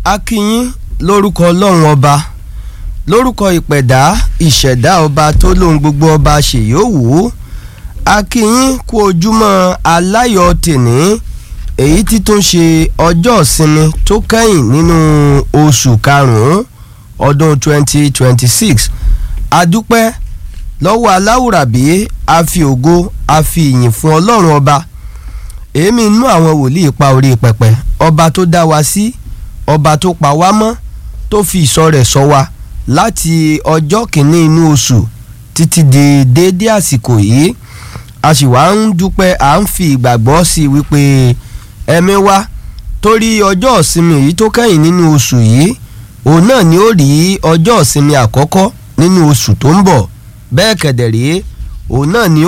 a kí yín lórúkọ ọlọ́run ọba lórúkọ ìpẹ̀dá ìṣẹ̀dá ọba tó lóhun gbogbo ọba ṣèyówù a kí yín kú ojúmọ́ aláyọ̀ tèní èyí tí tó ń ṣe ọjọ́ ìsinmi tó kẹ́yìn nínú oṣù karùn-ún ọdún 2026 adúpẹ́ lọ́wọ́ aláwùrábí a fi ògo a fi ìyìn fún ọlọ́run ọba èémí inú àwọn wòlíì pa orí pẹpẹ ọba tó dá wa sí ọba tó pa wá mọ́ tó fi ìṣọ́ rẹ̀ ṣọ́ wa láti ọjọ́ kìíní inú oṣù títí di déédé àsìkò yìí a sì wá ń dúpẹ́ à ń fi ìgbàgbọ́ sí i wípé ẹ̀mí wa torí ọjọ́ ìsinmi yìí tó kẹ́yìn nínú oṣù yìí òun náà ni ó rí ọjọ́ ìsinmi àkọ́kọ́ nínú oṣù tó ń bọ̀ bẹ́ẹ̀ kẹ̀dẹ̀ rí òun náà ni ó